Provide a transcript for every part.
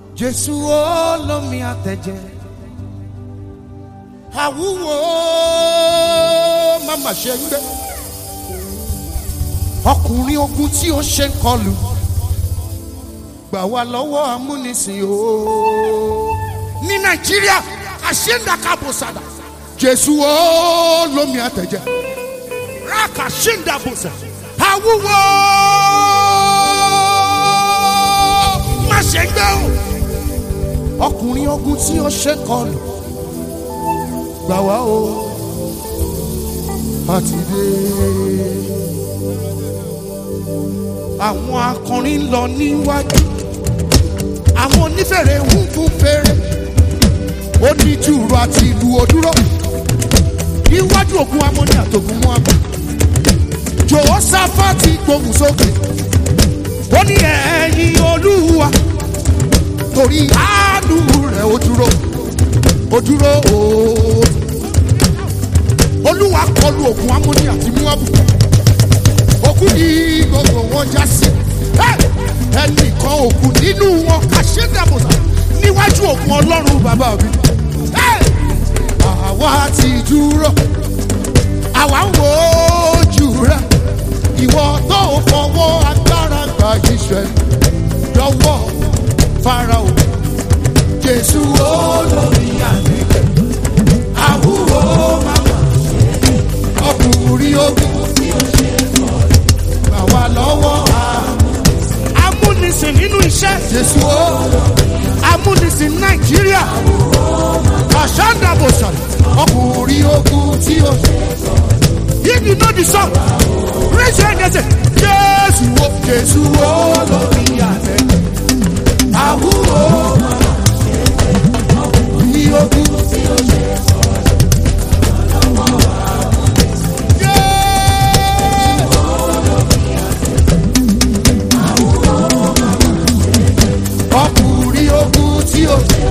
Jésù olómi àtẹ̀jẹ́. Àwúwo màmá ṣe ń gbé. Ọkùnrin ogun tí ó ṣe ń kọlù. Gbà wá lọ́wọ́ amúnisìn o. Ní Nàìjíríà, àṣẹ́ńdàkàbọ̀sàdà. Jésù olómi àtẹ̀jẹ́. Rákà ṣẹ́ńdàbọ̀sà. Àwúwo má ṣe ń gbé o ọkùnrin ogun tí ó ṣe kọlù gbà wá o àti dé. àwọn akọrin ń lọ níwájú àwọn onífèrè ń fún fèrè oníjùrù àti ìlú òdúró níwájú ògùn amóni àtògùn mú abọ jòhósáfàtì gbóhùn sókè ó ní ẹ̀yìn olúwa torí àánú rẹ̀ ó dúró ó dúró ooo olúwa kọlu ògùn amóni àti muabu ògùn ní gbogbo wọn já sí ẹnìkan ògùn nínú wọn àṣẹdàbọsà níwájú ògùn ọlọ́run bàbá mi àwa ti dúró àwa ń wo ojú rẹ ìwọ tó fọwọ́ agbára gba iṣẹ́ lọ́wọ́ farao jésù olórí àgbègbè àwúwo màmá ọkùnrin ogun gbà wá lọ́wọ́ amúnisìn nínú iṣẹ́ jésù olórí amúnisìn nàìjíríà àṣàndàbòsà ọkùnrin ogun tí ó ṣe. If you know the song, raise your hand and say, Jésù wo, Jésù wo lórí àtẹ. Àwúwo ní ogun tí ó ṣe Ọkùnrin ogun tí ó ṣe.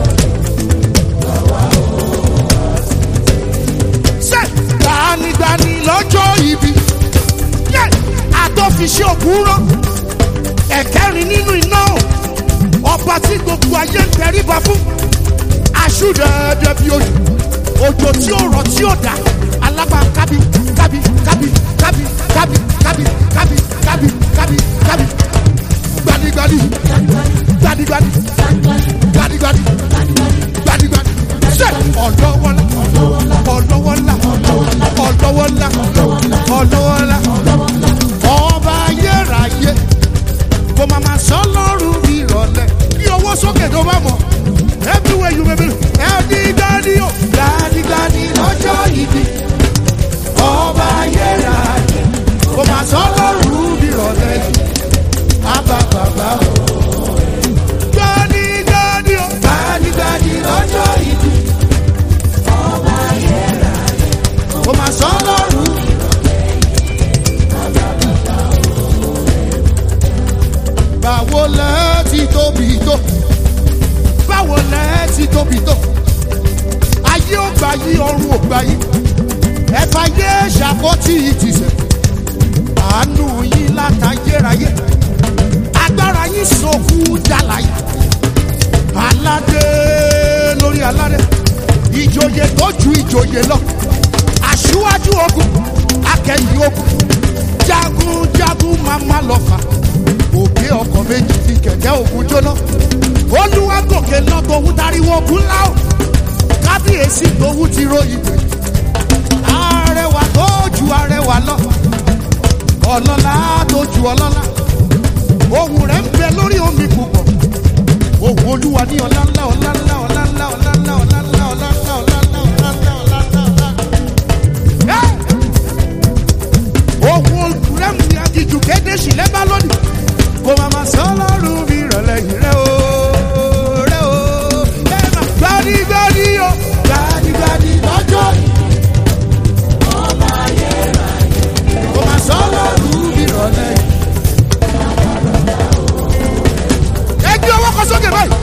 Ṣé gbanigbani lọ́jọ́ ibi? Yẹ́ àtọ́fiṣẹ́ òkúrọ́ ẹ̀kẹ́rin nínú iná o. ọba tí gbogbo ayé ń tẹríba fún aṣúdẹ̀ẹ́dẹ́ bí ojú òjò tí ó rọ̀ tí ó dá alágbá kábí kábí kábí kábí kábí kábí kábí kábí kábí kábí gbanigbani gbanigbani gbanigbani gbanigbani ṣe ọ̀dọ́wọ́lá ọ̀dọ́wọ́lá ọ̀dọ́wọ́lá ọ̀dọ́wọ́lá ọba ayérayé kò máa ma sọ lọ́rùn mi rọ̀lẹ́ bí owó sókè tó bá mọ̀ everywhere you may be ẹni gbani o gbani gbani lọ́jọ́ ìdí ọba ayérayé kò máa sọ lọ́rùn mi rọ̀lẹ́ àbá bàbá o gbani gbani o gbani gbani lọ́jọ́ ìdí ọba ayérayé kò máa sọ lọ́rùn mi báwo lẹ ti tóbi tó báwo lẹ ti tóbi tó ayé ò gbà yí ọrùn ò gbà yí ẹ̀fà yé ṣàkótì ìtìsẹ̀ àánú yín látayérayé agbára yín sọkú dàlàyé aládé lórí aládé ìjòyè tó ju ìjòyè lọ aṣíwájú ogun akẹ́yìn ogun jagunjagun máa má lọ fà òkè ọkọ̀ méjì fi kẹ̀kẹ́ òkun jóná olúwa gòkè lọ tòun tariwo ogun ńlá o kábíyèsí tòun ti ròyìn pé arẹwà tó ju arẹwà lọ ọlọ́lá tó ju ọlọ́lá ohun rẹ̀ ń bẹ lórí omi púpọ̀ ohun olúwa ní ọlá ńlá ọlá ńlá ọlá ńlá ọlá ńlá ọlá ńlá ọlá ńlá ọlá ńlá ọlá ńlá ọlá ńlá ọlá ńlá. ohun rẹ̀ ń bí agijù kéde sílẹ̀ bá lónìí kò máa ma sọ lọ́rùn mi rọ̀lẹ́ yìí rẹ o rẹ o ẹ máa gbanigbani o gbanigbani lọ́jọ́ yìí. ọba ayérayé kò máa sọ lọ́rùn mi rọ̀lẹ́ yìí. ẹ gbé ọwọ́ kan sókè báyìí.